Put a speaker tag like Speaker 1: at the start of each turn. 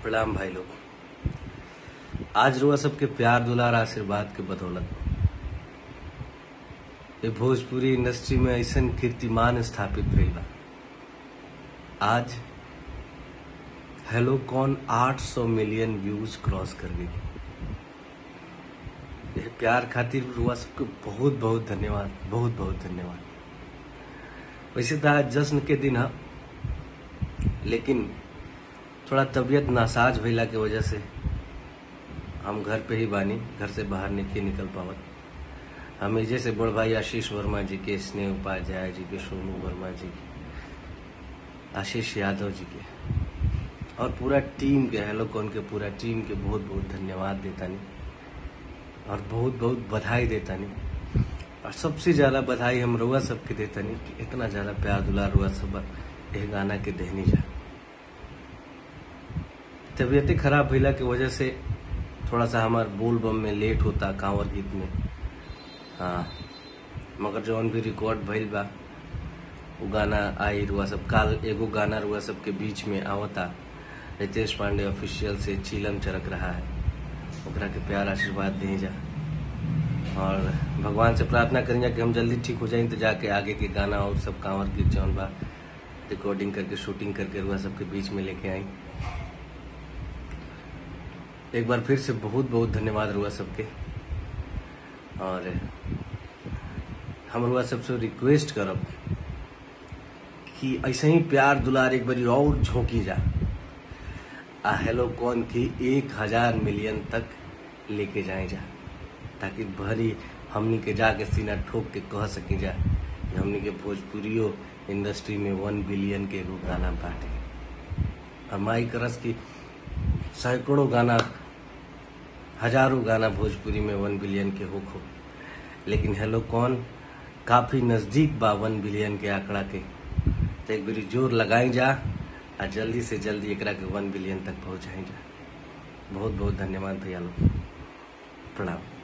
Speaker 1: प्रणाम भाई लोग आज रुआ सबके प्यार दुलार आशीर्वाद के बदौलत ये भोजपुरी इंडस्ट्री में ऐसा कीर्तिमान स्थापित भइल बा आज हेलो कौन 800 मिलियन व्यूज क्रॉस कर गई ये प्यार खातिर रुआ सबके बहुत बहुत धन्यवाद बहुत बहुत धन्यवाद वैसे तो आज जश्न के दिन है लेकिन थोड़ा तबीयत नासाज भइला के वजह से हम घर पे ही बानी घर से बाहर नहीं निकल पावत हम एजे से बड़ भाई आशीष वर्मा जी के स्नेह उपाध्याय जी के सोनू वर्मा जी के आशीष यादव जी के और पूरा टीम के हेलो कौन के पूरा टीम के बहुत बहुत धन्यवाद देता नहीं और बहुत बहुत बधाई देता नहीं और सबसे ज्यादा बधाई हम रुआ सबके देता नहीं कि इतना ज्यादा प्यार दुलार रुआ सब यह गाना के देहनी जा तबीयतें खराब भइला की वजह से थोड़ा सा हमार बोल बम में लेट होता कांवर गीत में हाँ मगर जौन भी रिकॉर्ड भइल बा वो गाना आई रुआ सब काल एगो गाना रुआ सब के बीच में आवता रितेश पांडे ऑफिशियल से चीलम चरक रहा है ओकरा के प्यार आशीर्वाद दे जा और भगवान से प्रार्थना करेंगे कि हम जल्दी ठीक हो जाए तो जाके आगे के गाना और सब कांवर गीत जौन बा रिकॉर्डिंग करके शूटिंग करके रुआ सबके बीच में लेके आई एक बार फिर से बहुत बहुत धन्यवाद रुआ सबके और हम रुआ सबसे रिक्वेस्ट करब कि ऐसे ही प्यार दुलार एक बारी और झोंकी जा आ हेलो कौन की एक हजार मिलियन तक लेके जाए जा ताकि भरी हमनी के जाके सीना ठोक के कह सकी जा कि हमनी के भोजपुरियो इंडस्ट्री में वन बिलियन के एगो गाना बाटे और माई करस की सैकड़ों गाना हजारों गाना भोजपुरी में वन बिलियन के होखो लेकिन हेलो कौन काफी नजदीक बा वन बिलियन के आंकड़ा के तो एक बारी जोर लगाई जा और जल्दी से जल्दी एकरा के वन बिलियन तक पहुंचाई जा बहुत बहुत धन्यवाद भैया लोग प्रणाम